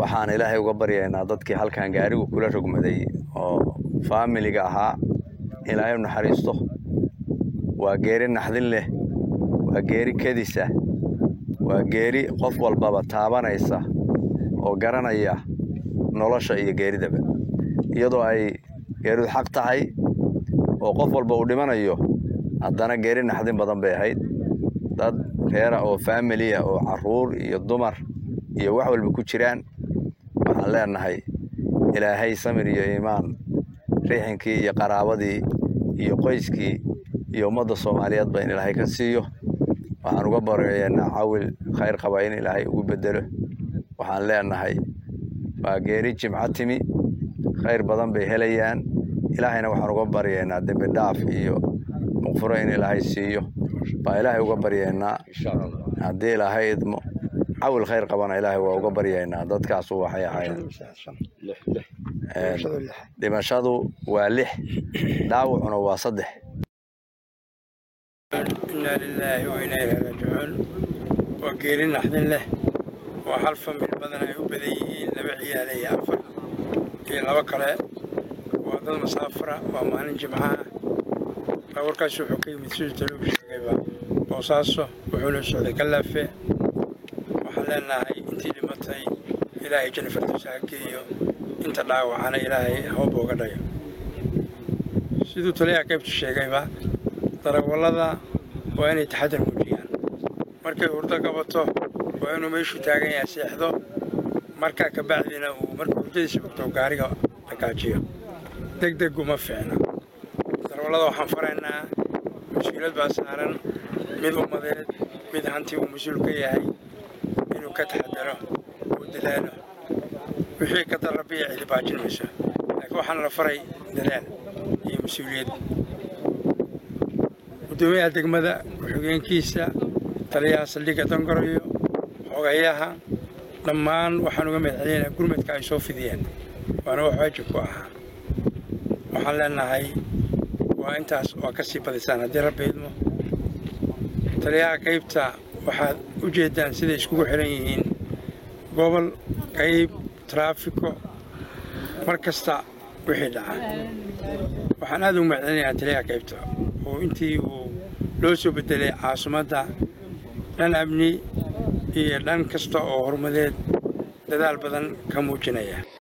waxaan ilaahay uga baryaynaa dadkii halkan gaarigu kula rogmaday oo faamiliga ahaa ilaahay u naxariisto waa geeri naxdin leh waa geeri kedisa waa geeri qof walbaba taabanaysa oo garanaya nolosha iyo geeridaba iyadoo ay geeridu xaq tahay oo qof walba uu dhimanayo haddana geeri naxdin badan bay ahayd dad reera oo faamiliya oo carruur iyo dumar iyo wax walba ku jiraan waxaan leenahay ilaahay samir iyo iimaan riixinkii iyo qaraabadii iyo qoyskii iyo ummadda soomaaliyeedba in ilaahay ka siiyo waxaan uga baryaynaa cawil khayr qaba in ilaahay ugu bedelo waxaan leenahay waa geeri jimco timi khayr badan bay helayaan ilaahayna waxaan uga baryaynaa dembi dhaaf iyo muqfuro in ilaahay siiyo baa ilaahay uga baryaynaa haddii ilaahay idmo cawil khayr qabana ilaahay waa uga baryaynaa dadkaasu waxay ahaayeen dhimashadu waa lix dhaawacuna waa saddex inaa lilaahi wa inaa ilaahi raajicuun waa geeri naxdin leh oo hal famil badan ay u badan yihiin laba ciyaale iyo afar iyo laba kale waa dad masaafara waa maalin jimcaha baawarkaas wuxuu ka yimid siduu taluu sheegayba boosaaso wuxuuna socday kalaafe waxaan leenahay intii dhimatay ilaahay janifardowsa ha geeyo inta dhaawacana ilaahay hoob uga dhayo siduu taliyaha qaybta sheegayba darawallada waa inay taxadar muujiyaan markay hurdo qabato waa inuu meeshuu taagan yahay seexdo markaa ka bacdina uu markuu hurdadiisa bogto gaariga dhagaajiyo deg deg uma fiicna darawallada waxaan faraynaa mas-uuliyad baa saaran mid ummadeed mid hanti uu mas-uul ka yahay inuu ka taxadaro uu dadaalo wixii ka darabiya cidi baajin mayso laakiin waxaana la faray dadaal iyo mas-uuliyad gudoomiyaha degmada ku-xigeenkiisa taliyaha saldhigga dangarayo xogayaha dhammaan waxaan uga mahadcelinaynaa gurmadka ay soo fidiyeen waana wax waajib ku ahaa waxaan leenahay waa intaas waa ka sii badisaan haddii rabbi idmo taliyaha qaybta waxaad u jeeddaan siday iskugu xihan yihiin gobol qayb taraafiko mar kasta wixii dhaca waxaan aad ugu mahadcelinayaa taliyaha qaybta oo intii uu loo soo bedelay caasimadda dhan amni iyo dhan kasta oo horumadeed dadaal badan ka muujinaya